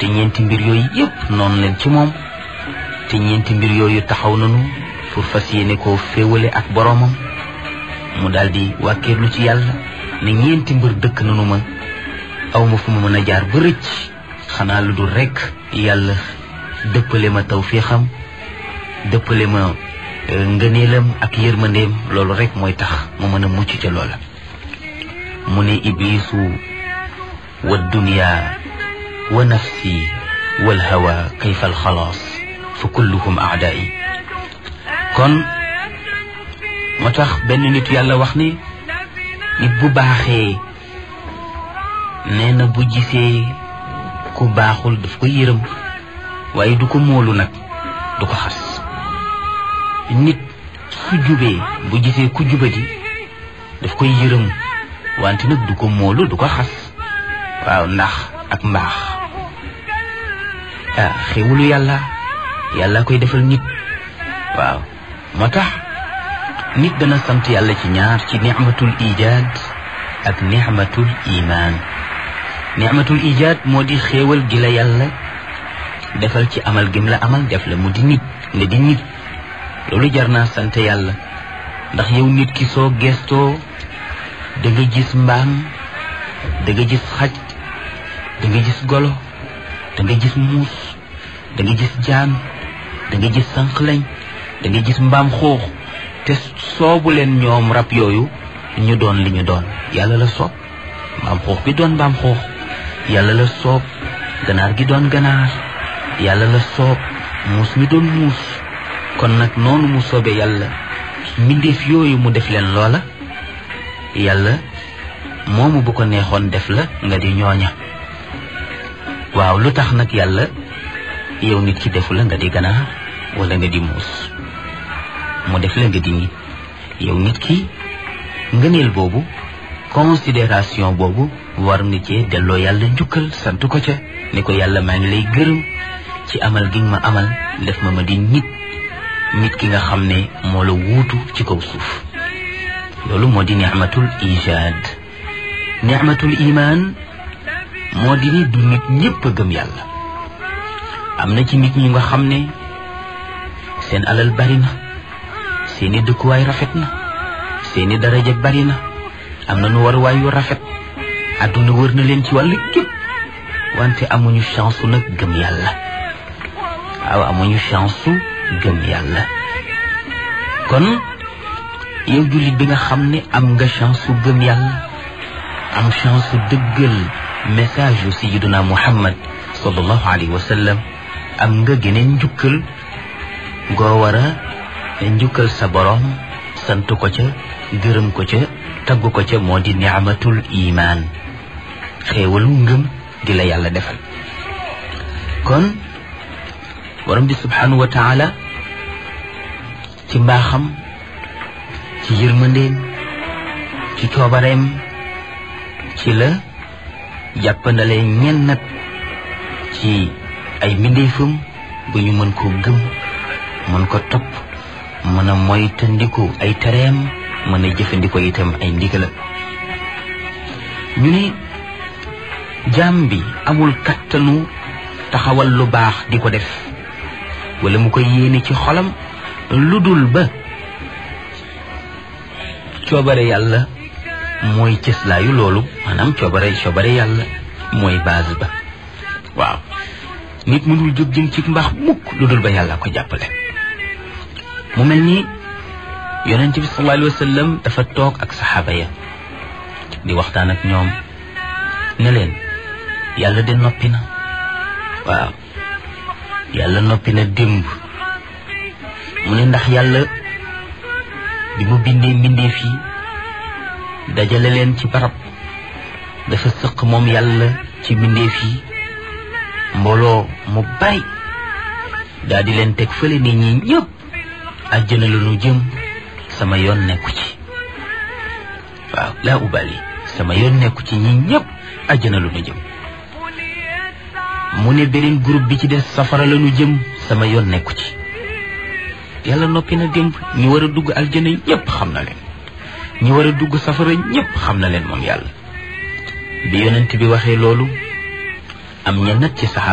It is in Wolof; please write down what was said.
te ñeenti mbir yooyu yépp noonu leen ci moom te ñeenti mbir yooyu taxaw nañu pour fas yéene koo féewale ak boroomam mu daldi wàkkeerlu ci yàlla ne ñeenti mbir dëkk nanu ma aw ma fu ma mën a jaar ba rëcc xanaa lu dul rekk yàlla dëppale ma tawfiixam dëppale ma ngëneelam ak yërmandeem loolu rekk mooy tax mu mën a mucc ca loola mu ne iblisu wa dunya wa nafsi wal hawa kayfa al xalaas fa kulluhum aadaa'i kon moo tax benn nit yàlla wax ni nit bu baaxee nee na bu gisee ku baaxul daf ko yërëm waaye du ko móolu nag du ko xas nit su jubee bu gisee ku jubadi daf koy yërëm wante nag du ko móolu du ko xas waaw ndax ak mbaax ah xéwalu yàlla yàlla koy defal nit waaw moo tax nit dana sant yàlla ci ñaar ci nicmatul ijaad ak nicmatul imaan nicmatul ijaad moo di xéewal gi la yàlla defal ci amal gim la amal def la mu di nit nga di nit loolu jar naa sant yàlla ndax yow nit ki soo gestoo da nga gis mbaam da nga gis xaj da nga gis golo da nga gis muus da nga gis jaan da nga gis sànqlañ da nga gis mbaam xuux te soobu leen ñoom rab yooyu ñu doon li ñu doon yàlla la soob mbaam xuux bi doon mbaam xuux yàlla la soob ganaar gi doon ganaar yàlla la soob muus mi doon muus kon nag noonu mu soobee yàlla mbindeef yooyu mu def leen loola yàlla moomu bu ko neexoon def la nga di ñooña waaw lu tax nag yàlla yow nit ki defu la nga di ganaar wala nga di muus mu def la nga di nit yow nit ki ngëneel boobu considération boobu war nga cee delloo yàlla njukkal sant ko ca ne ko yàlla maa ngi lay gërëm ci amal gi ma amal def ma ma di nit nit ki nga xam ne moo la wuutu ci kaw suuf loolu moo di nicmatul ijaad nicmatul imaan moo di ni du nit ñépp a gëm yàlla am na ci nit ñi nga xam ne seen alal bari na seeni dëkkuwaay rafet na seeni daraja bari na am na nu waruwaay yu rafet àdduna wër na leen ci wàllu gépp wante amuñu chance su nag gëm yàlla waaw amuñu chance su gëm yàlla kon yow jullit bi nga xam ne am nga chance su gëm yàlla am chance su dëggal message yu sayyiduna muhammad sallallahu alayhi wa sallam am nga geneen njukkal goo war a njukkal sa boroom sant ko ca gërëm ko ca tagg ko ca moo di ni'matul imaan xéewalu ngëm gi la yàlla defal kon borom bi subhanahu wa taala ci mbaaxam ci yërmandeem ci coobareem ci la jàppandale ñen nag ci ay mbindeefam bu ñu mën koo gëm mën ko topp mën a moytandiku ay tereem mën a jëfandikoo itam ay ndigalam ñu ni jaam bi amul kattanu taxawal lu baax di ko def wala mu koy yéene ci xolam lu dul ba coobare yàlla mooy cëslaayu loolu maanaam coobare coobare yàlla mooy base ba waaw nit mënul jóg jëm ci mbaax mukk lu dul ba yàlla ko jàppale mu mel ni yonent bi sallallahu alayhi wa sallam dafa toog ak saxaaba ya di waxtaan ak ñoom ne leen yàlla de noppi na waaw yàlla noppi na démb mu ne ndax yàlla bi mu bindee mbindee fii dajale leen ci barab dafa sëq moom yàlla ci mbindee fii mbooloo mu bari daal di leen teg fële ni ñi ñëpp àjjana la nu jëm sama yoon nekku ci waaw laa ubali sama yoon nekku ci ñi ñëpp àjjana la nu jëm mu ne beneen groupe bi ci des safara la nu jëm sama yoon nekku ci yàlla noppi na démb ñi war a dugg aljana ñëpp xam na leen ñi war a dugg safara ñëpp xam na leen moom yàlla bi yonent bi waxee loolu am ñenn ci saxaaba